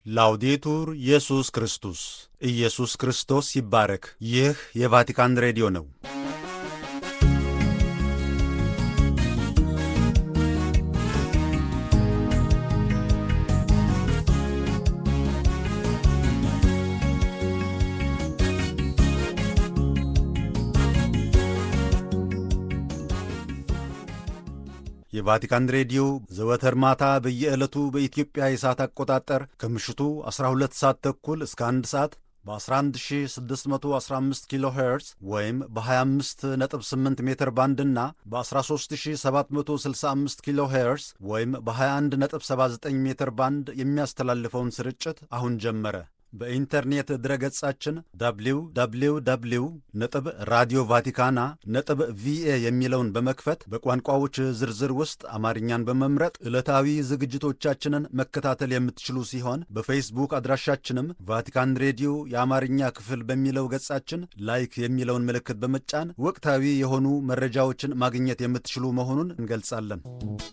ላውዴቱር ኢየሱስ ክርስቶስ ኢየሱስ ክርስቶስ ይባረክ። ይህ የቫቲካን ሬዲዮ ነው። የቫቲካን ሬዲዮ ዘወትር ማታ በየዕለቱ በኢትዮጵያ የሰዓት አቆጣጠር ከምሽቱ 12 ሰዓት ተኩል እስከ 1 ሰዓት በ11615 ኪሎ ሄርዝ ወይም በ258 ሜትር ባንድ እና በ13765 ኪሎ ሄርዝ ወይም በ2179 ሜትር ባንድ የሚያስተላልፈውን ስርጭት አሁን ጀመረ። በኢንተርኔት ድረገጻችን www ነጥብ ራዲዮ ቫቲካና ነጥብ ቪኤ የሚለውን በመክፈት በቋንቋዎች ዝርዝር ውስጥ አማርኛን በመምረጥ ዕለታዊ ዝግጅቶቻችንን መከታተል የምትችሉ ሲሆን በፌስቡክ አድራሻችንም ቫቲካን ሬዲዮ የአማርኛ ክፍል በሚለው ገጻችን ላይክ የሚለውን ምልክት በመጫን ወቅታዊ የሆኑ መረጃዎችን ማግኘት የምትችሉ መሆኑን እንገልጻለን።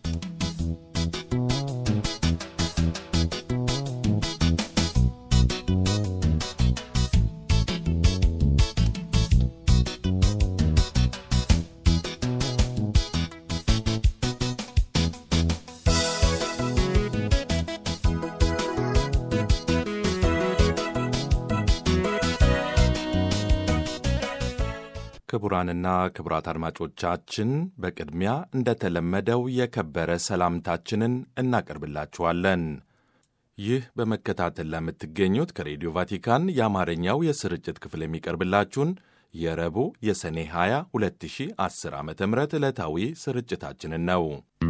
ክቡራንና ክቡራት አድማጮቻችን በቅድሚያ እንደተለመደው የከበረ ሰላምታችንን እናቀርብላችኋለን። ይህ በመከታተል ለምትገኙት ከሬዲዮ ቫቲካን የአማርኛው የስርጭት ክፍል የሚቀርብላችሁን የረቡዕ የሰኔ 20 2010 ዓ ም ዕለታዊ ስርጭታችንን ነው።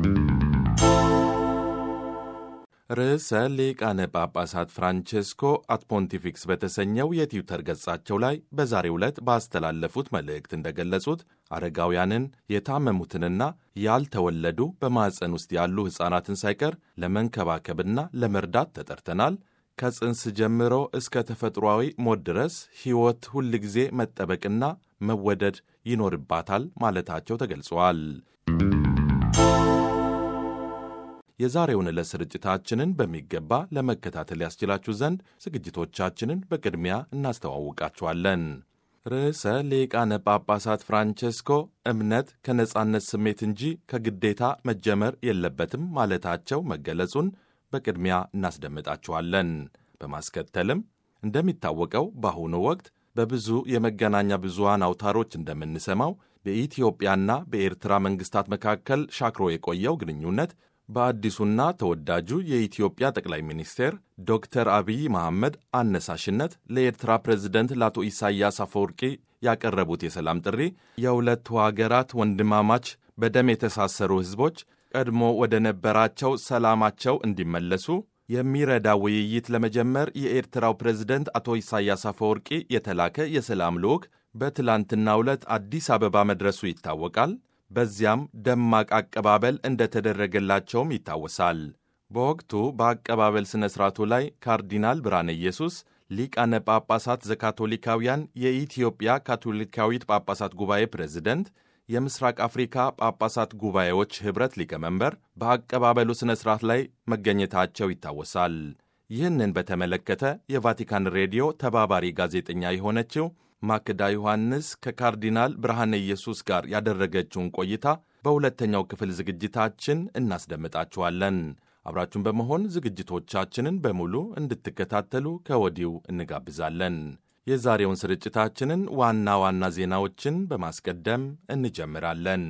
ርዕሰ ሊቃነ ጳጳሳት ፍራንቼስኮ አት ፖንቲፊክስ በተሰኘው የትዊተር ገጻቸው ላይ በዛሬው ዕለት ባስተላለፉት መልእክት እንደገለጹት አረጋውያንን የታመሙትንና ያልተወለዱ በማዕፀን ውስጥ ያሉ ሕፃናትን ሳይቀር ለመንከባከብና ለመርዳት ተጠርተናል። ከጽንስ ጀምሮ እስከ ተፈጥሯዊ ሞት ድረስ ሕይወት ሁልጊዜ መጠበቅና መወደድ ይኖርባታል ማለታቸው ተገልጸዋል። የዛሬውን ዕለት ስርጭታችንን በሚገባ ለመከታተል ያስችላችሁ ዘንድ ዝግጅቶቻችንን በቅድሚያ እናስተዋውቃችኋለን። ርዕሰ ሊቃነ ጳጳሳት ፍራንቼስኮ እምነት ከነጻነት ስሜት እንጂ ከግዴታ መጀመር የለበትም ማለታቸው መገለጹን በቅድሚያ እናስደምጣችኋለን። በማስከተልም እንደሚታወቀው በአሁኑ ወቅት በብዙ የመገናኛ ብዙሃን አውታሮች እንደምንሰማው በኢትዮጵያና በኤርትራ መንግሥታት መካከል ሻክሮ የቆየው ግንኙነት በአዲሱና ተወዳጁ የኢትዮጵያ ጠቅላይ ሚኒስቴር ዶክተር አብይ መሐመድ አነሳሽነት ለኤርትራ ፕሬዝደንት ለአቶ ኢሳያስ አፈወርቂ ያቀረቡት የሰላም ጥሪ የሁለቱ ሀገራት ወንድማማች በደም የተሳሰሩ ሕዝቦች ቀድሞ ወደ ነበራቸው ሰላማቸው እንዲመለሱ የሚረዳ ውይይት ለመጀመር የኤርትራው ፕሬዝደንት አቶ ኢሳያስ አፈወርቂ የተላከ የሰላም ልዑክ በትላንትናው ዕለት አዲስ አበባ መድረሱ ይታወቃል። በዚያም ደማቅ አቀባበል እንደተደረገላቸውም ይታወሳል። በወቅቱ በአቀባበል ሥነ ሥርዓቱ ላይ ካርዲናል ብርሃነ ኢየሱስ ሊቃነ ጳጳሳት ዘካቶሊካውያን የኢትዮጵያ ካቶሊካዊት ጳጳሳት ጉባኤ ፕሬዝደንት፣ የምስራቅ አፍሪካ ጳጳሳት ጉባኤዎች ኅብረት ሊቀመንበር በአቀባበሉ ሥነ ሥርዓት ላይ መገኘታቸው ይታወሳል። ይህንን በተመለከተ የቫቲካን ሬዲዮ ተባባሪ ጋዜጠኛ የሆነችው ማክዳ ዮሐንስ ከካርዲናል ብርሃነ ኢየሱስ ጋር ያደረገችውን ቆይታ በሁለተኛው ክፍል ዝግጅታችን እናስደምጣችኋለን። አብራችሁን በመሆን ዝግጅቶቻችንን በሙሉ እንድትከታተሉ ከወዲሁ እንጋብዛለን። የዛሬውን ስርጭታችንን ዋና ዋና ዜናዎችን በማስቀደም እንጀምራለን።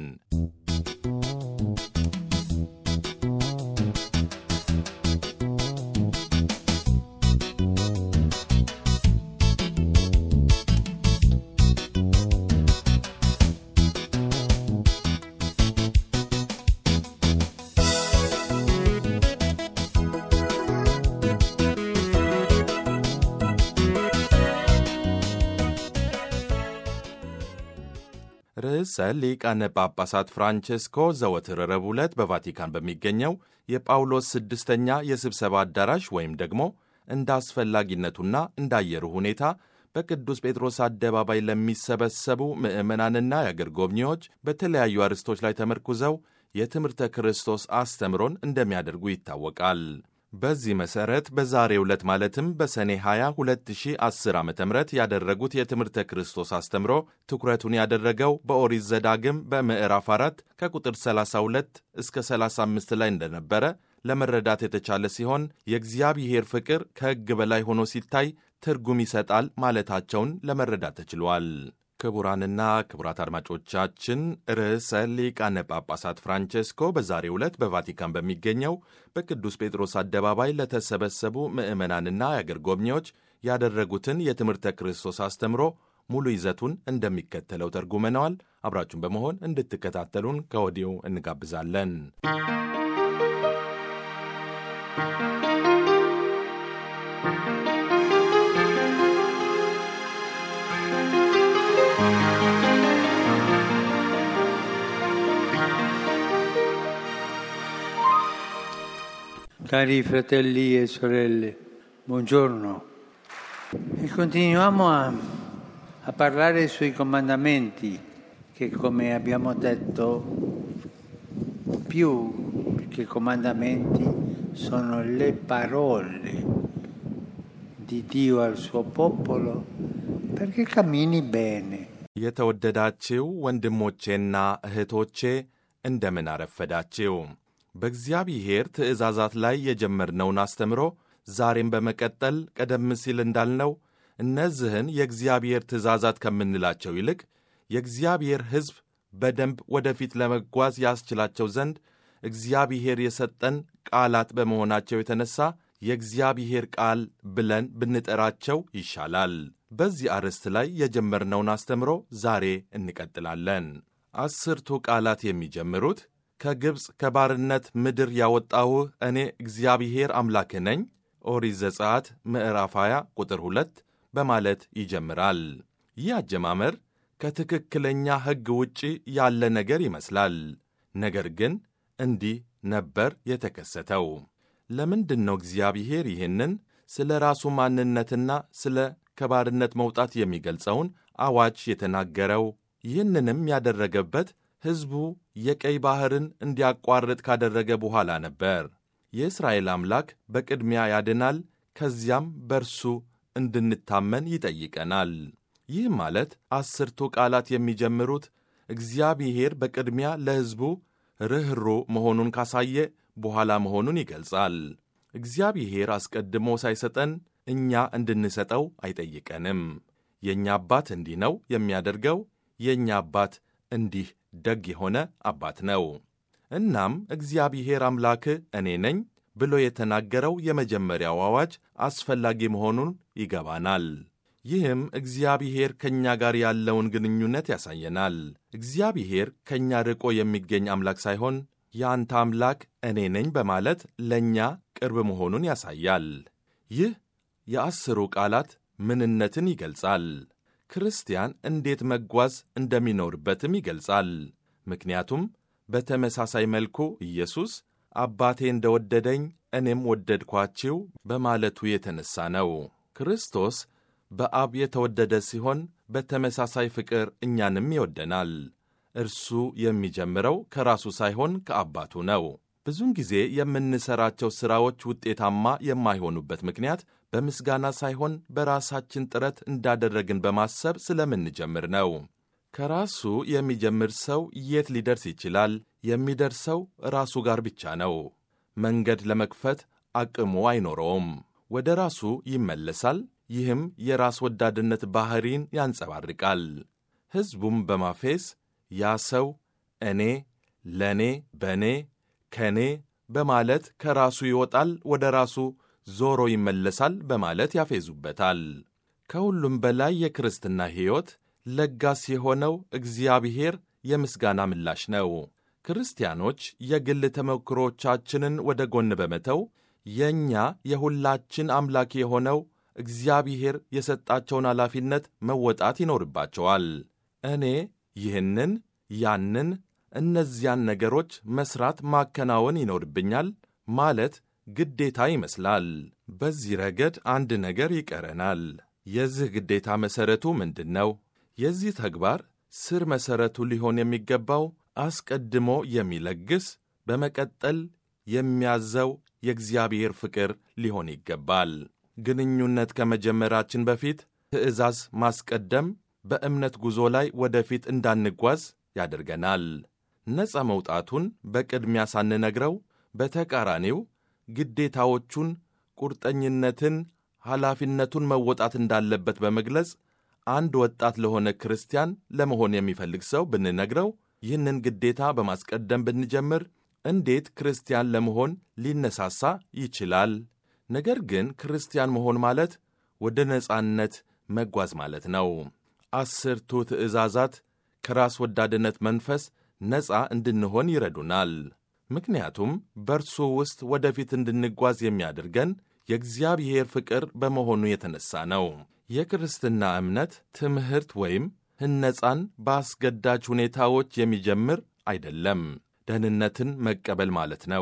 ርዕሰ ሊቃነ ጳጳሳት ፍራንቼስኮ ዘወትር ረቡዕ ዕለት በቫቲካን በሚገኘው የጳውሎስ ስድስተኛ የስብሰባ አዳራሽ ወይም ደግሞ እንደ አስፈላጊነቱና እንደ አየሩ ሁኔታ በቅዱስ ጴጥሮስ አደባባይ ለሚሰበሰቡ ምዕመናንና የአገር ጎብኚዎች በተለያዩ አርዕስቶች ላይ ተመርኩዘው የትምህርተ ክርስቶስ አስተምሮን እንደሚያደርጉ ይታወቃል። በዚህ መሠረት በዛሬው ዕለት ማለትም በሰኔ 20 2010 ዓ ም ያደረጉት የትምህርተ ክርስቶስ አስተምሮ ትኩረቱን ያደረገው በኦሪት ዘዳግም በምዕራፍ 4 ከቁጥር 32 እስከ 35 ላይ እንደነበረ ለመረዳት የተቻለ ሲሆን የእግዚአብሔር ፍቅር ከሕግ በላይ ሆኖ ሲታይ ትርጉም ይሰጣል ማለታቸውን ለመረዳት ተችሏል። ክቡራንና ክቡራት አድማጮቻችን ርዕሰ ሊቃነ ጳጳሳት ፍራንቼስኮ በዛሬው ዕለት በቫቲካን በሚገኘው በቅዱስ ጴጥሮስ አደባባይ ለተሰበሰቡ ምዕመናንና የአገር ጎብኚዎች ያደረጉትን የትምህርተ ክርስቶስ አስተምሮ ሙሉ ይዘቱን እንደሚከተለው ተርጉመነዋል። አብራችሁን በመሆን እንድትከታተሉን ከወዲሁ እንጋብዛለን። Cari fratelli e sorelle, buongiorno. E continuiamo a, a parlare sui comandamenti che, come abbiamo detto, più che comandamenti sono le parole di Dio al suo popolo perché cammini bene. የተወደዳችው ወንድሞቼና እህቶቼ እንደምን አረፈዳችው። በእግዚአብሔር ትእዛዛት ላይ የጀመርነውን አስተምሮ ዛሬም በመቀጠል ቀደም ሲል እንዳልነው እነዚህን የእግዚአብሔር ትእዛዛት ከምንላቸው ይልቅ የእግዚአብሔር ሕዝብ በደንብ ወደፊት ለመጓዝ ያስችላቸው ዘንድ እግዚአብሔር የሰጠን ቃላት በመሆናቸው የተነሳ የእግዚአብሔር ቃል ብለን ብንጠራቸው ይሻላል። በዚህ አርዕስት ላይ የጀመርነውን አስተምሮ ዛሬ እንቀጥላለን። አስርቱ ቃላት የሚጀምሩት ከግብፅ ከባርነት ምድር ያወጣሁህ እኔ እግዚአብሔር አምላክህ ነኝ ኦሪት ዘጸአት ምዕራፍ 20 ቁጥር 2 በማለት ይጀምራል። ይህ አጀማመር ከትክክለኛ ሕግ ውጪ ያለ ነገር ይመስላል። ነገር ግን እንዲህ ነበር የተከሰተው። ለምንድን ነው እግዚአብሔር ይህንን ስለ ራሱ ማንነትና ስለ ከባርነት መውጣት የሚገልጸውን አዋጅ የተናገረው? ይህንንም ያደረገበት ሕዝቡ የቀይ ባሕርን እንዲያቋርጥ ካደረገ በኋላ ነበር። የእስራኤል አምላክ በቅድሚያ ያድናል፣ ከዚያም በርሱ እንድንታመን ይጠይቀናል። ይህ ማለት አስርቱ ቃላት የሚጀምሩት እግዚአብሔር በቅድሚያ ለሕዝቡ ርኅሩ መሆኑን ካሳየ በኋላ መሆኑን ይገልጻል። እግዚአብሔር አስቀድሞ ሳይሰጠን እኛ እንድንሰጠው አይጠይቀንም። የእኛ አባት እንዲህ ነው የሚያደርገው፣ የእኛ አባት እንዲህ ደግ የሆነ አባት ነው። እናም እግዚአብሔር አምላክህ እኔ ነኝ ብሎ የተናገረው የመጀመሪያው አዋጅ አስፈላጊ መሆኑን ይገባናል። ይህም እግዚአብሔር ከእኛ ጋር ያለውን ግንኙነት ያሳየናል። እግዚአብሔር ከእኛ ርቆ የሚገኝ አምላክ ሳይሆን የአንተ አምላክ እኔ ነኝ በማለት ለእኛ ቅርብ መሆኑን ያሳያል። ይህ የአስሩ ቃላት ምንነትን ይገልጻል። ክርስቲያን እንዴት መጓዝ እንደሚኖርበትም ይገልጻል። ምክንያቱም በተመሳሳይ መልኩ ኢየሱስ አባቴ እንደወደደኝ እኔም ወደድኳችሁ በማለቱ የተነሳ ነው። ክርስቶስ በአብ የተወደደ ሲሆን በተመሳሳይ ፍቅር እኛንም ይወደናል። እርሱ የሚጀምረው ከራሱ ሳይሆን ከአባቱ ነው። ብዙውን ጊዜ የምንሠራቸው ሥራዎች ውጤታማ የማይሆኑበት ምክንያት በምስጋና ሳይሆን በራሳችን ጥረት እንዳደረግን በማሰብ ስለምንጀምር ነው። ከራሱ የሚጀምር ሰው የት ሊደርስ ይችላል? የሚደርሰው ራሱ ጋር ብቻ ነው። መንገድ ለመክፈት አቅሙ አይኖረውም። ወደ ራሱ ይመለሳል። ይህም የራስ ወዳድነት ባሕሪን ያንጸባርቃል። ሕዝቡም በማፌዝ ያ ሰው እኔ፣ ለእኔ፣ በእኔ፣ ከእኔ በማለት ከራሱ ይወጣል፣ ወደ ራሱ ዞሮ ይመለሳል በማለት ያፌዙበታል። ከሁሉም በላይ የክርስትና ሕይወት ለጋስ የሆነው እግዚአብሔር የምስጋና ምላሽ ነው። ክርስቲያኖች የግል ተሞክሮቻችንን ወደ ጎን በመተው የእኛ የሁላችን አምላክ የሆነው እግዚአብሔር የሰጣቸውን ኃላፊነት መወጣት ይኖርባቸዋል። እኔ ይህንን፣ ያንን፣ እነዚያን ነገሮች መሥራት ማከናወን ይኖርብኛል ማለት ግዴታ ይመስላል። በዚህ ረገድ አንድ ነገር ይቀረናል። የዚህ ግዴታ መሠረቱ ምንድን ነው? የዚህ ተግባር ስር መሠረቱ ሊሆን የሚገባው አስቀድሞ የሚለግስ በመቀጠል የሚያዘው የእግዚአብሔር ፍቅር ሊሆን ይገባል። ግንኙነት ከመጀመራችን በፊት ትእዛዝ ማስቀደም በእምነት ጉዞ ላይ ወደፊት እንዳንጓዝ ያደርገናል። ነፃ መውጣቱን በቅድሚያ ሳንነግረው፣ በተቃራኒው ግዴታዎቹን፣ ቁርጠኝነትን፣ ኃላፊነቱን መወጣት እንዳለበት በመግለጽ አንድ ወጣት ለሆነ ክርስቲያን ለመሆን የሚፈልግ ሰው ብንነግረው ይህንን ግዴታ በማስቀደም ብንጀምር እንዴት ክርስቲያን ለመሆን ሊነሳሳ ይችላል? ነገር ግን ክርስቲያን መሆን ማለት ወደ ነጻነት መጓዝ ማለት ነው። አስርቱ ትእዛዛት ከራስ ወዳድነት መንፈስ ነፃ እንድንሆን ይረዱናል። ምክንያቱም በእርሱ ውስጥ ወደፊት እንድንጓዝ የሚያደርገን የእግዚአብሔር ፍቅር በመሆኑ የተነሳ ነው። የክርስትና እምነት ትምህርት ወይም ህነፃን በአስገዳጅ ሁኔታዎች የሚጀምር አይደለም። ደህንነትን መቀበል ማለት ነው።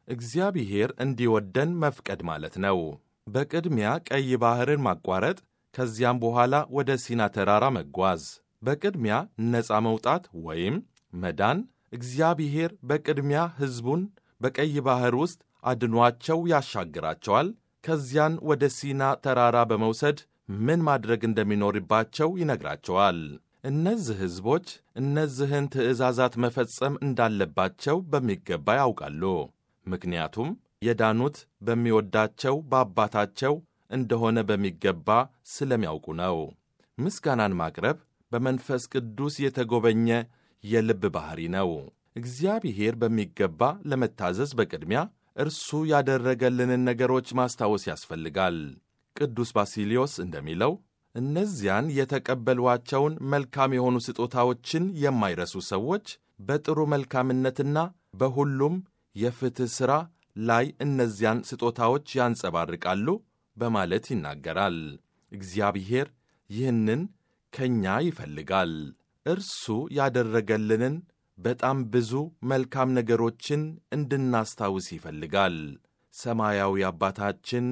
እግዚአብሔር እንዲወደን መፍቀድ ማለት ነው። በቅድሚያ ቀይ ባሕርን ማቋረጥ፣ ከዚያም በኋላ ወደ ሲና ተራራ መጓዝ። በቅድሚያ ነፃ መውጣት ወይም መዳን፣ እግዚአብሔር በቅድሚያ ሕዝቡን በቀይ ባሕር ውስጥ አድኗቸው ያሻግራቸዋል። ከዚያን ወደ ሲና ተራራ በመውሰድ ምን ማድረግ እንደሚኖርባቸው ይነግራቸዋል። እነዚህ ሕዝቦች እነዚህን ትእዛዛት መፈጸም እንዳለባቸው በሚገባ ያውቃሉ። ምክንያቱም የዳኑት በሚወዳቸው በአባታቸው እንደሆነ በሚገባ ስለሚያውቁ ነው። ምስጋናን ማቅረብ በመንፈስ ቅዱስ የተጎበኘ የልብ ባሕሪ ነው። እግዚአብሔር በሚገባ ለመታዘዝ በቅድሚያ እርሱ ያደረገልንን ነገሮች ማስታወስ ያስፈልጋል። ቅዱስ ባሲሊዮስ እንደሚለው እነዚያን የተቀበሏቸውን መልካም የሆኑ ስጦታዎችን የማይረሱ ሰዎች በጥሩ መልካምነትና በሁሉም የፍትሕ ሥራ ላይ እነዚያን ስጦታዎች ያንጸባርቃሉ በማለት ይናገራል። እግዚአብሔር ይህንን ከእኛ ይፈልጋል። እርሱ ያደረገልንን በጣም ብዙ መልካም ነገሮችን እንድናስታውስ ይፈልጋል። ሰማያዊ አባታችን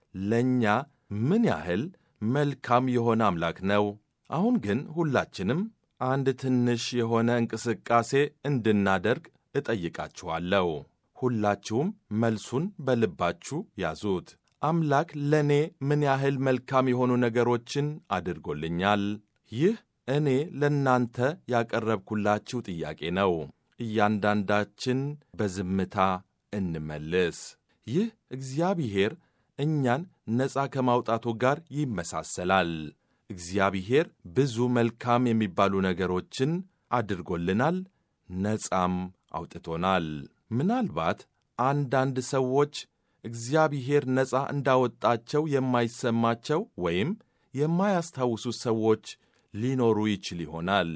ለእኛ ምን ያህል መልካም የሆነ አምላክ ነው። አሁን ግን ሁላችንም አንድ ትንሽ የሆነ እንቅስቃሴ እንድናደርግ እጠይቃችኋለሁ። ሁላችሁም መልሱን በልባችሁ ያዙት። አምላክ ለእኔ ምን ያህል መልካም የሆኑ ነገሮችን አድርጎልኛል? ይህ እኔ ለእናንተ ያቀረብኩላችሁ ጥያቄ ነው። እያንዳንዳችን በዝምታ እንመልስ። ይህ እግዚአብሔር እኛን ነፃ ከማውጣቱ ጋር ይመሳሰላል። እግዚአብሔር ብዙ መልካም የሚባሉ ነገሮችን አድርጎልናል፣ ነፃም አውጥቶናል። ምናልባት አንዳንድ ሰዎች እግዚአብሔር ነፃ እንዳወጣቸው የማይሰማቸው ወይም የማያስታውሱ ሰዎች ሊኖሩ ይችል ይሆናል።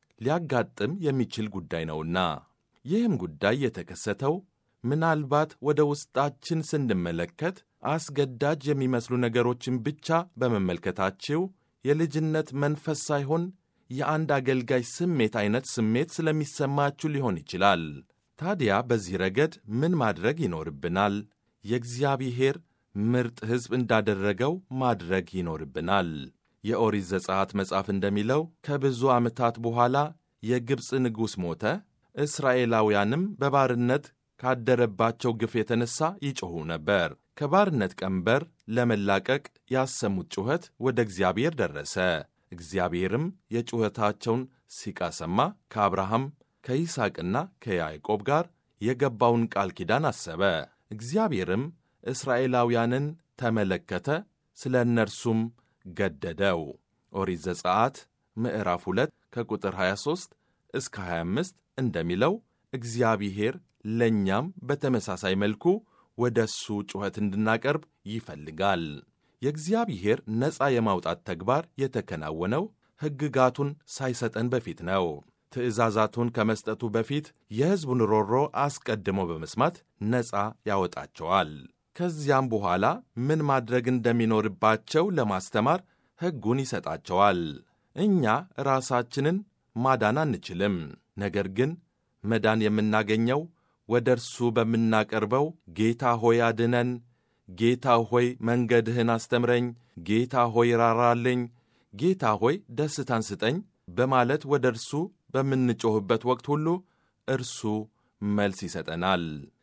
ሊያጋጥም የሚችል ጉዳይ ነውና ይህም ጉዳይ የተከሰተው ምናልባት ወደ ውስጣችን ስንመለከት አስገዳጅ የሚመስሉ ነገሮችን ብቻ በመመልከታችሁ የልጅነት መንፈስ ሳይሆን የአንድ አገልጋይ ስሜት አይነት ስሜት ስለሚሰማችሁ ሊሆን ይችላል። ታዲያ በዚህ ረገድ ምን ማድረግ ይኖርብናል? የእግዚአብሔር ምርጥ ሕዝብ እንዳደረገው ማድረግ ይኖርብናል። የኦሪት ዘጸአት መጽሐፍ እንደሚለው ከብዙ ዓመታት በኋላ የግብፅ ንጉሥ ሞተ፣ እስራኤላውያንም በባርነት ካደረባቸው ግፍ የተነሣ ይጮኹ ነበር። ከባርነት ቀንበር ለመላቀቅ ያሰሙት ጩኸት ወደ እግዚአብሔር ደረሰ። እግዚአብሔርም የጩኸታቸውን ሲቃ ሰማ። ከአብርሃም ከይስሐቅና ከያዕቆብ ጋር የገባውን ቃል ኪዳን አሰበ። እግዚአብሔርም እስራኤላውያንን ተመለከተ፣ ስለ እነርሱም ገደደው። ኦሪት ዘጸአት ምዕራፍ 2 ከቁጥር 23 እስከ 25 እንደሚለው እግዚአብሔር ለእኛም በተመሳሳይ መልኩ ወደ እሱ ጩኸት እንድናቀርብ ይፈልጋል። የእግዚአብሔር ነፃ የማውጣት ተግባር የተከናወነው ሕግጋቱን ሳይሰጠን በፊት ነው። ትእዛዛቱን ከመስጠቱ በፊት የሕዝቡን ሮሮ አስቀድሞ በመስማት ነፃ ያወጣቸዋል። ከዚያም በኋላ ምን ማድረግ እንደሚኖርባቸው ለማስተማር ሕጉን ይሰጣቸዋል። እኛ ራሳችንን ማዳን አንችልም። ነገር ግን መዳን የምናገኘው ወደ እርሱ በምናቀርበው ጌታ ሆይ አድነን፣ ጌታ ሆይ መንገድህን አስተምረኝ፣ ጌታ ሆይ ራራልኝ፣ ጌታ ሆይ ደስታን ስጠኝ በማለት ወደ እርሱ በምንጮኽበት ወቅት ሁሉ እርሱ መልስ ይሰጠናል።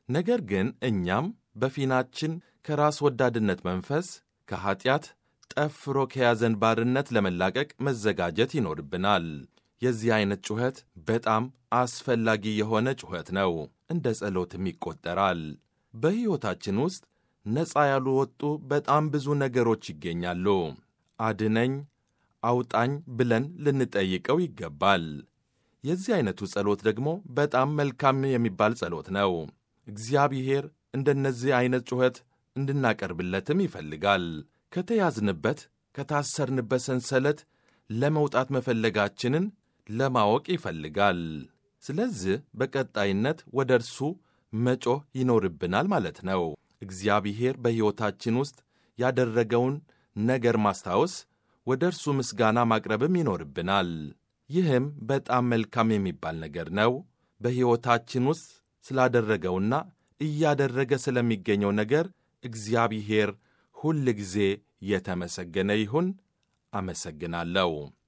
ነገር ግን እኛም በፊናችን ከራስ ወዳድነት መንፈስ ከኀጢአት ጠፍሮ ከያዘን ባርነት ለመላቀቅ መዘጋጀት ይኖርብናል። የዚህ ዐይነት ጩኸት በጣም አስፈላጊ የሆነ ጩኸት ነው። እንደ ጸሎትም ይቈጠራል። በሕይወታችን ውስጥ ነፃ ያልወጡ በጣም ብዙ ነገሮች ይገኛሉ። አድነኝ፣ አውጣኝ ብለን ልንጠይቀው ይገባል። የዚህ ዐይነቱ ጸሎት ደግሞ በጣም መልካም የሚባል ጸሎት ነው። እግዚአብሔር እንደነዚህ ዐይነት ጩኸት እንድናቀርብለትም ይፈልጋል። ከተያዝንበት ከታሰርንበት ሰንሰለት ለመውጣት መፈለጋችንን ለማወቅ ይፈልጋል። ስለዚህ በቀጣይነት ወደ እርሱ መጮህ ይኖርብናል ማለት ነው። እግዚአብሔር በሕይወታችን ውስጥ ያደረገውን ነገር ማስታወስ፣ ወደ እርሱ ምስጋና ማቅረብም ይኖርብናል። ይህም በጣም መልካም የሚባል ነገር ነው። በሕይወታችን ውስጥ ስላደረገውና እያደረገ ስለሚገኘው ነገር እግዚአብሔር ሁል ጊዜ የተመሰገነ ይሁን። አመሰግናለሁ።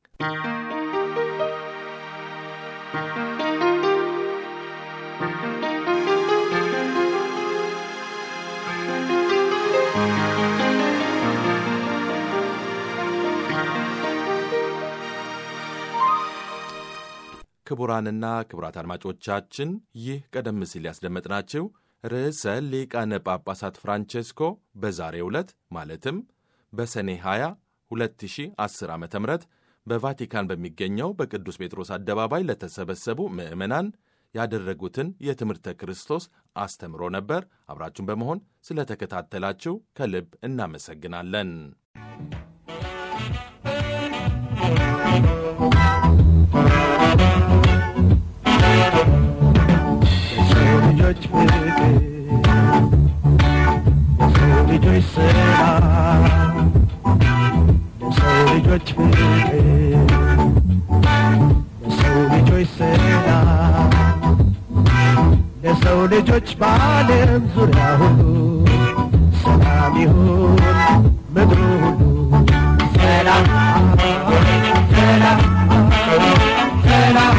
ክቡራንና ክቡራት አድማጮቻችን ይህ ቀደም ሲል ያስደመጥናችሁ ርዕሰ ሊቃነ ጳጳሳት ፍራንቼስኮ በዛሬው ዕለት ማለትም በሰኔ 20 2010 ዓ ም በቫቲካን በሚገኘው በቅዱስ ጴጥሮስ አደባባይ ለተሰበሰቡ ምዕመናን ያደረጉትን የትምህርተ ክርስቶስ አስተምሮ ነበር። አብራችሁን በመሆን ስለተከታተላችሁ ከልብ እናመሰግናለን። የሰው ልጆች ፍቅር የሰው ልጆች ሰላም የሰው ልጆች ፍቅር የሰው ልጆች ሰላም ለሰው ልጆች በዓለም ዙሪያ ሁሉ ሰላም ይሁን ምድሩ ሁሉ ሰላም ሰላም ሰላም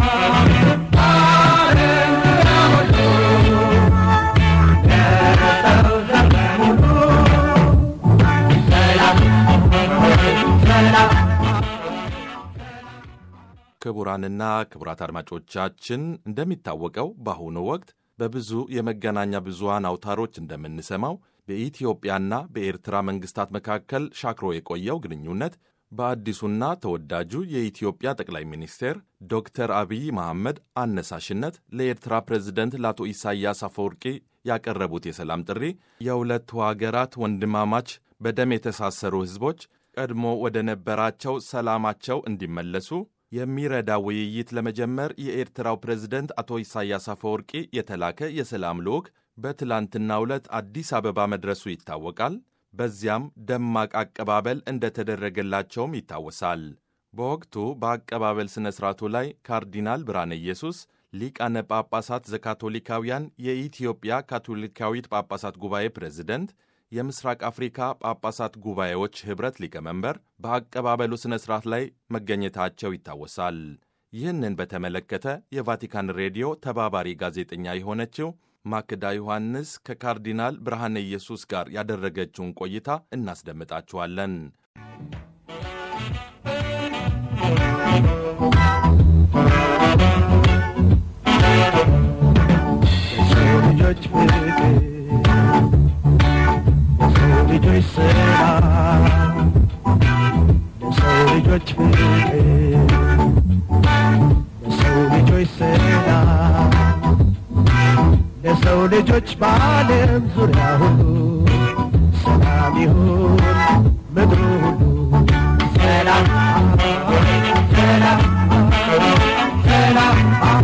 ክቡራንና ክቡራት አድማጮቻችን እንደሚታወቀው በአሁኑ ወቅት በብዙ የመገናኛ ብዙሃን አውታሮች እንደምንሰማው በኢትዮጵያና በኤርትራ መንግስታት መካከል ሻክሮ የቆየው ግንኙነት በአዲሱና ተወዳጁ የኢትዮጵያ ጠቅላይ ሚኒስቴር ዶክተር አብይ መሐመድ አነሳሽነት ለኤርትራ ፕሬዝደንት ለአቶ ኢሳያስ አፈወርቂ ያቀረቡት የሰላም ጥሪ የሁለቱ ሀገራት ወንድማማች በደም የተሳሰሩ ሕዝቦች ቀድሞ ወደ ነበራቸው ሰላማቸው እንዲመለሱ የሚረዳ ውይይት ለመጀመር የኤርትራው ፕሬዝደንት አቶ ኢሳያስ አፈወርቂ የተላከ የሰላም ልዑክ በትላንትናው ዕለት አዲስ አበባ መድረሱ ይታወቃል። በዚያም ደማቅ አቀባበል እንደተደረገላቸውም ይታወሳል። በወቅቱ በአቀባበል ሥነ ሥርዓቱ ላይ ካርዲናል ብርሃነ ኢየሱስ ሊቃነ ጳጳሳት ዘካቶሊካውያን የኢትዮጵያ ካቶሊካዊት ጳጳሳት ጉባኤ ፕሬዝደንት የምስራቅ አፍሪካ ጳጳሳት ጉባኤዎች ኅብረት ሊቀመንበር በአቀባበሉ ሥነ ሥርዓት ላይ መገኘታቸው ይታወሳል። ይህንን በተመለከተ የቫቲካን ሬዲዮ ተባባሪ ጋዜጠኛ የሆነችው ማክዳ ዮሐንስ ከካርዲናል ብርሃነ ኢየሱስ ጋር ያደረገችውን ቆይታ እናስደምጣችኋለን። የሰው ልጆች ፍቅር የሰው ልጆች ሰላም የሰው ልጆች ፍቅር የሰው ልጆች ሰላም ለሰው ልጆች በዓለም ዙሪያ ሁሉ ሰላም ይሁን ምድሩ ሁሉ ሰላም ሰላም ሰላም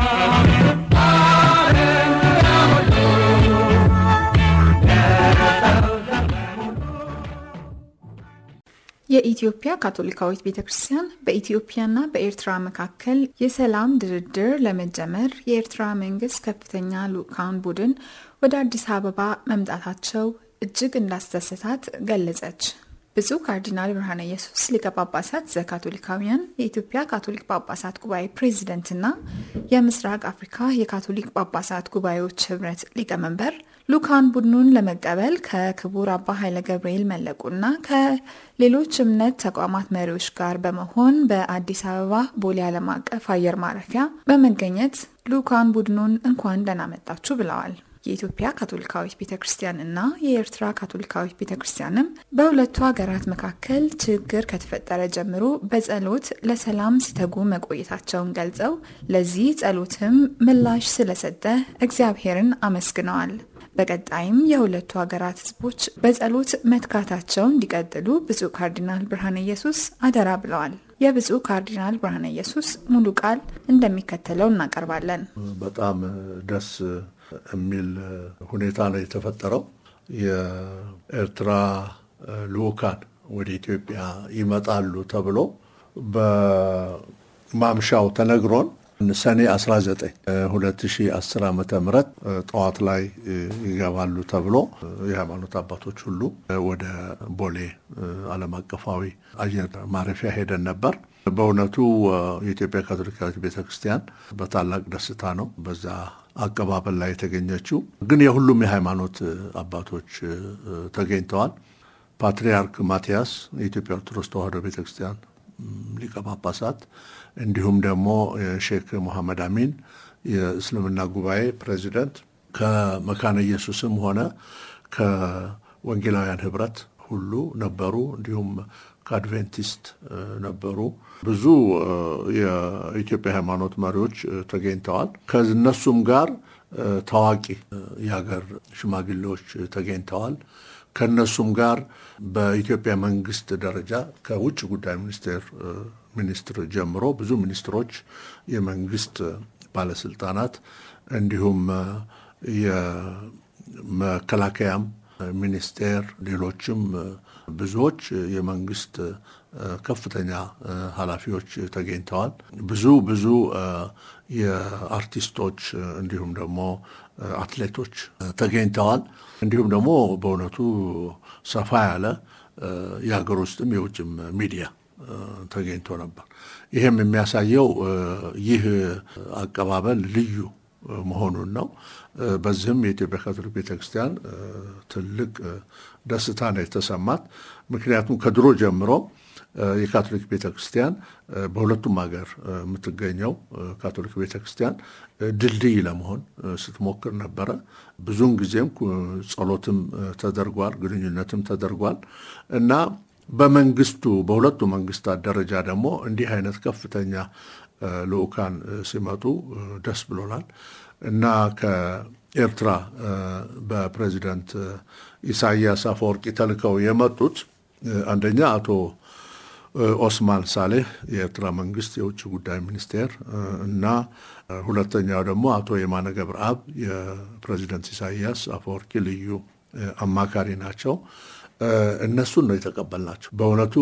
የኢትዮጵያ ካቶሊካዊት ቤተ ክርስቲያን በኢትዮጵያና በኤርትራ መካከል የሰላም ድርድር ለመጀመር የኤርትራ መንግስት ከፍተኛ ልዑካን ቡድን ወደ አዲስ አበባ መምጣታቸው እጅግ እንዳስደሰታት ገለጸች። ብፁዕ ካርዲናል ብርሃነ ኢየሱስ ሊቀ ጳጳሳት ዘካቶሊካውያን የኢትዮጵያ ካቶሊክ ጳጳሳት ጉባኤ ፕሬዚደንትና የምስራቅ አፍሪካ የካቶሊክ ጳጳሳት ጉባኤዎች ህብረት ሊቀመንበር ልኡካን ቡድኑን ለመቀበል ከክቡር አባ ኃይለ ገብርኤል መለቁና ከሌሎች እምነት ተቋማት መሪዎች ጋር በመሆን በአዲስ አበባ ቦሌ ዓለም አቀፍ አየር ማረፊያ በመገኘት ልኡካን ቡድኑን እንኳን ደህና መጣችሁ ብለዋል። የኢትዮጵያ ካቶሊካዊት ቤተ ክርስቲያን እና የኤርትራ ካቶሊካዊት ቤተ ክርስቲያንም በሁለቱ ሀገራት መካከል ችግር ከተፈጠረ ጀምሮ በጸሎት ለሰላም ሲተጉ መቆየታቸውን ገልጸው ለዚህ ጸሎትም ምላሽ ስለሰጠ እግዚአብሔርን አመስግነዋል። በቀጣይም የሁለቱ ሀገራት ህዝቦች በጸሎት መትጋታቸው እንዲቀጥሉ ብፁዕ ካርዲናል ብርሃነ ኢየሱስ አደራ ብለዋል። የብፁዕ ካርዲናል ብርሃነ ኢየሱስ ሙሉ ቃል እንደሚከተለው እናቀርባለን። በጣም ደስ የሚል ሁኔታ ነው የተፈጠረው። የኤርትራ ልኡካን ወደ ኢትዮጵያ ይመጣሉ ተብሎ በማምሻው ተነግሮን ሰኔ 19 2010 ዓ ም ጠዋት ላይ ይገባሉ ተብሎ የሃይማኖት አባቶች ሁሉ ወደ ቦሌ ዓለም አቀፋዊ አየር ማረፊያ ሄደን ነበር። በእውነቱ የኢትዮጵያ ካቶሊካዊት ቤተክርስቲያን በታላቅ ደስታ ነው በዛ አቀባበል ላይ የተገኘችው። ግን የሁሉም የሃይማኖት አባቶች ተገኝተዋል። ፓትርያርክ ማቲያስ የኢትዮጵያ ኦርቶዶክስ ተዋሕዶ ቤተክርስቲያን ሊቀ ጳጳሳት እንዲሁም ደግሞ ሼክ መሐመድ አሚን የእስልምና ጉባኤ ፕሬዚደንት ከመካነ ኢየሱስም ሆነ ከወንጌላውያን ህብረት ሁሉ ነበሩ። እንዲሁም ከአድቬንቲስት ነበሩ። ብዙ የኢትዮጵያ ሃይማኖት መሪዎች ተገኝተዋል። ከእነሱም ጋር ታዋቂ የሀገር ሽማግሌዎች ተገኝተዋል። ከእነሱም ጋር በኢትዮጵያ መንግስት ደረጃ ከውጭ ጉዳይ ሚኒስቴር ሚኒስትር ጀምሮ ብዙ ሚኒስትሮች፣ የመንግስት ባለስልጣናት እንዲሁም የመከላከያም ሚኒስቴር ሌሎችም ብዙዎች የመንግስት ከፍተኛ ኃላፊዎች ተገኝተዋል። ብዙ ብዙ የአርቲስቶች እንዲሁም ደግሞ አትሌቶች ተገኝተዋል። እንዲሁም ደግሞ በእውነቱ ሰፋ ያለ የሀገር ውስጥም የውጭም ሚዲያ ተገኝቶ ነበር። ይህም የሚያሳየው ይህ አቀባበል ልዩ መሆኑን ነው። በዚህም የኢትዮጵያ ካቶሊክ ቤተክርስቲያን ትልቅ ደስታ ነው የተሰማት። ምክንያቱም ከድሮ ጀምሮ የካቶሊክ ቤተክርስቲያን በሁለቱም ሀገር የምትገኘው ካቶሊክ ቤተክርስቲያን ድልድይ ለመሆን ስትሞክር ነበረ። ብዙውን ጊዜም ጸሎትም ተደርጓል፣ ግንኙነትም ተደርጓል እና በመንግስቱ በሁለቱ መንግስታት ደረጃ ደግሞ እንዲህ አይነት ከፍተኛ ልኡካን ሲመጡ ደስ ብሎናል እና ከኤርትራ በፕሬዚደንት ኢሳያስ አፈወርቂ ተልከው የመጡት አንደኛ አቶ ኦስማን ሳሌህ የኤርትራ መንግስት የውጭ ጉዳይ ሚኒስቴር እና ሁለተኛው ደግሞ አቶ የማነ ገብረአብ የፕሬዚደንት ኢሳያስ አፈወርቂ ልዩ አማካሪ ናቸው። እነሱን ነው የተቀበልናቸው። በእውነቱ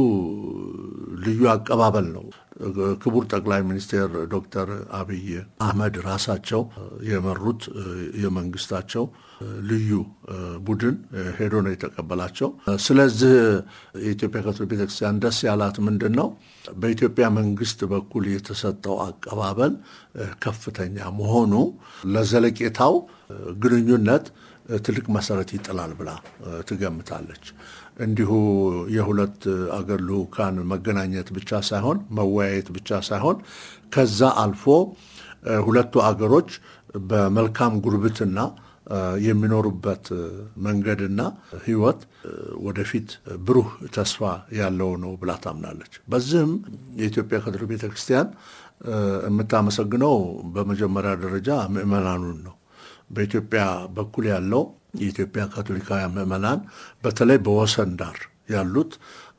ልዩ አቀባበል ነው። ክቡር ጠቅላይ ሚኒስትር ዶክተር አብይ አህመድ ራሳቸው የመሩት የመንግስታቸው ልዩ ቡድን ሄዶ ነው የተቀበላቸው። ስለዚህ የኢትዮጵያ ካቶሊክ ቤተክርስቲያን ደስ ያላት ምንድን ነው? በኢትዮጵያ መንግስት በኩል የተሰጠው አቀባበል ከፍተኛ መሆኑ ለዘለቄታው ግንኙነት ትልቅ መሰረት ይጥላል ብላ ትገምታለች። እንዲሁ የሁለት አገር ልኡካን መገናኘት ብቻ ሳይሆን መወያየት ብቻ ሳይሆን ከዛ አልፎ ሁለቱ አገሮች በመልካም ጉርብትና የሚኖሩበት መንገድና ሕይወት ወደፊት ብሩህ ተስፋ ያለው ነው ብላ ታምናለች። በዚህም የኢትዮጵያ ካቶሊክ ቤተክርስቲያን የምታመሰግነው በመጀመሪያ ደረጃ ምዕመናኑን ነው። በኢትዮጵያ በኩል ያለው የኢትዮጵያ ካቶሊካውያን ምዕመናን በተለይ በወሰን ዳር ያሉት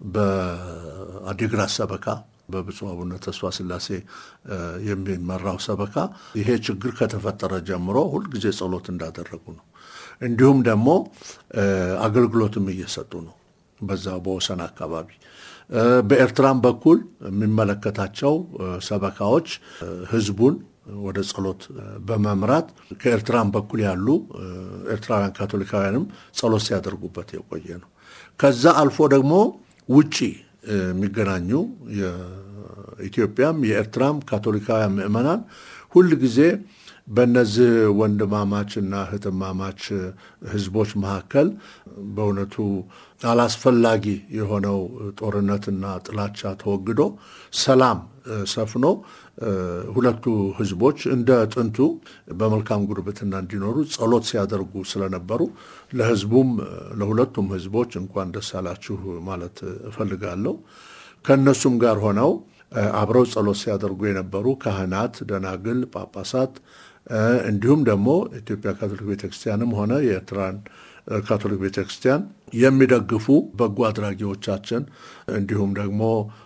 በአዲግራት ሰበካ በብፁዕ አቡነ ተስፋ ስላሴ የሚመራው ሰበካ ይሄ ችግር ከተፈጠረ ጀምሮ ሁልጊዜ ጸሎት እንዳደረጉ ነው። እንዲሁም ደግሞ አገልግሎትም እየሰጡ ነው በዛው በወሰን አካባቢ። በኤርትራም በኩል የሚመለከታቸው ሰበካዎች ህዝቡን ወደ ጸሎት በመምራት ከኤርትራም በኩል ያሉ ኤርትራውያን ካቶሊካውያንም ጸሎት ሲያደርጉበት የቆየ ነው። ከዛ አልፎ ደግሞ ውጪ የሚገናኙ የኢትዮጵያም የኤርትራም ካቶሊካውያን ምዕመናን ሁል ጊዜ በእነዚህ ወንድማማችና እህትማማች ህዝቦች መካከል በእውነቱ አላስፈላጊ የሆነው ጦርነትና ጥላቻ ተወግዶ ሰላም ሰፍኖ ሁለቱ ህዝቦች እንደ ጥንቱ በመልካም ጉርብትና እንዲኖሩ ጸሎት ሲያደርጉ ስለነበሩ ለህዝቡም ለሁለቱም ህዝቦች እንኳን ደስ አላችሁ ማለት እፈልጋለሁ። ከእነሱም ጋር ሆነው አብረው ጸሎት ሲያደርጉ የነበሩ ካህናት፣ ደናግል፣ ጳጳሳት እንዲሁም ደግሞ ኢትዮጵያ ካቶሊክ ቤተክርስቲያንም ሆነ የኤርትራን ካቶሊክ ቤተክርስቲያን የሚደግፉ በጎ አድራጊዎቻችን እንዲሁም ደግሞ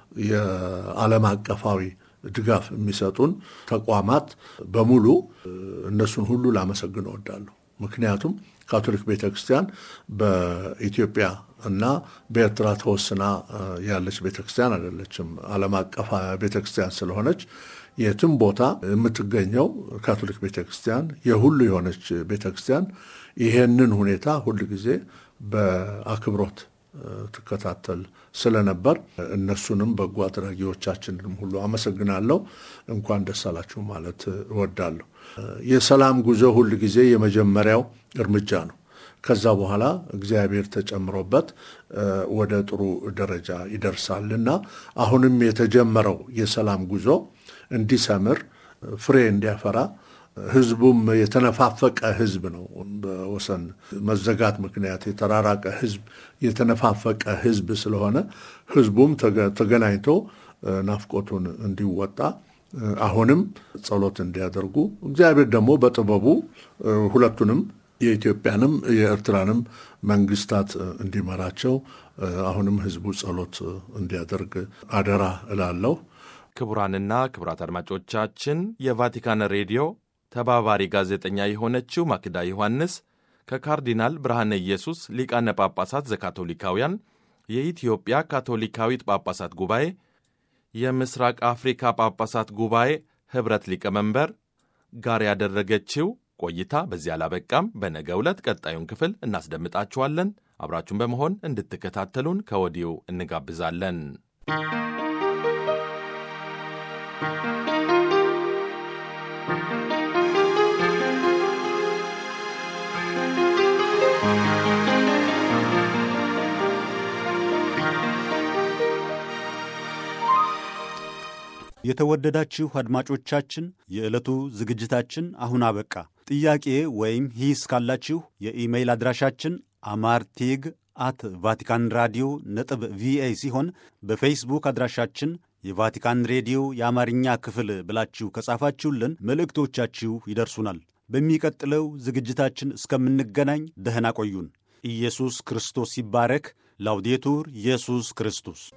የዓለም አቀፋዊ ድጋፍ የሚሰጡን ተቋማት በሙሉ እነሱን ሁሉ ላመሰግን እወዳለሁ። ምክንያቱም ካቶሊክ ቤተክርስቲያን በኢትዮጵያ እና በኤርትራ ተወስና ያለች ቤተክርስቲያን አይደለችም። ዓለም አቀፍ ቤተክርስቲያን ስለሆነች የትም ቦታ የምትገኘው ካቶሊክ ቤተክርስቲያን የሁሉ የሆነች ቤተክርስቲያን ይሄንን ሁኔታ ሁል ጊዜ በአክብሮት ትከታተል ስለነበር እነሱንም በጎ አድራጊዎቻችንንም ሁሉ አመሰግናለሁ። እንኳን ደስ አላችሁ ማለት እወዳለሁ። የሰላም ጉዞ ሁል ጊዜ የመጀመሪያው እርምጃ ነው። ከዛ በኋላ እግዚአብሔር ተጨምሮበት ወደ ጥሩ ደረጃ ይደርሳል እና አሁንም የተጀመረው የሰላም ጉዞ እንዲሰምር ፍሬ እንዲያፈራ ህዝቡም የተነፋፈቀ ህዝብ ነው። በወሰን መዘጋት ምክንያት የተራራቀ ህዝብ የተነፋፈቀ ህዝብ ስለሆነ ህዝቡም ተገናኝቶ ናፍቆቱን እንዲወጣ አሁንም ጸሎት እንዲያደርጉ እግዚአብሔር ደግሞ በጥበቡ ሁለቱንም የኢትዮጵያንም የኤርትራንም መንግስታት እንዲመራቸው አሁንም ህዝቡ ጸሎት እንዲያደርግ አደራ እላለሁ። ክቡራንና ክቡራት አድማጮቻችን የቫቲካን ሬዲዮ ተባባሪ ጋዜጠኛ የሆነችው ማክዳ ዮሐንስ ከካርዲናል ብርሃነ ኢየሱስ ሊቃነ ጳጳሳት ዘካቶሊካውያን የኢትዮጵያ ካቶሊካዊት ጳጳሳት ጉባኤ የምስራቅ አፍሪካ ጳጳሳት ጉባኤ ኅብረት ሊቀመንበር ጋር ያደረገችው ቆይታ በዚህ አላበቃም። በነገ ዕለት ቀጣዩን ክፍል እናስደምጣችኋለን። አብራችሁን በመሆን እንድትከታተሉን ከወዲሁ እንጋብዛለን። የተወደዳችሁ አድማጮቻችን የዕለቱ ዝግጅታችን አሁን አበቃ። ጥያቄ ወይም ሂስ ካላችሁ የኢሜይል አድራሻችን አማርቲግ አት ቫቲካን ራዲዮ ነጥብ ቪኦኤ ሲሆን በፌስቡክ አድራሻችን የቫቲካን ሬዲዮ የአማርኛ ክፍል ብላችሁ ከጻፋችሁልን መልእክቶቻችሁ ይደርሱናል። በሚቀጥለው ዝግጅታችን እስከምንገናኝ ደህና ቆዩን። ኢየሱስ ክርስቶስ ይባረክ። ላውዴቱር ኢየሱስ ክርስቶስ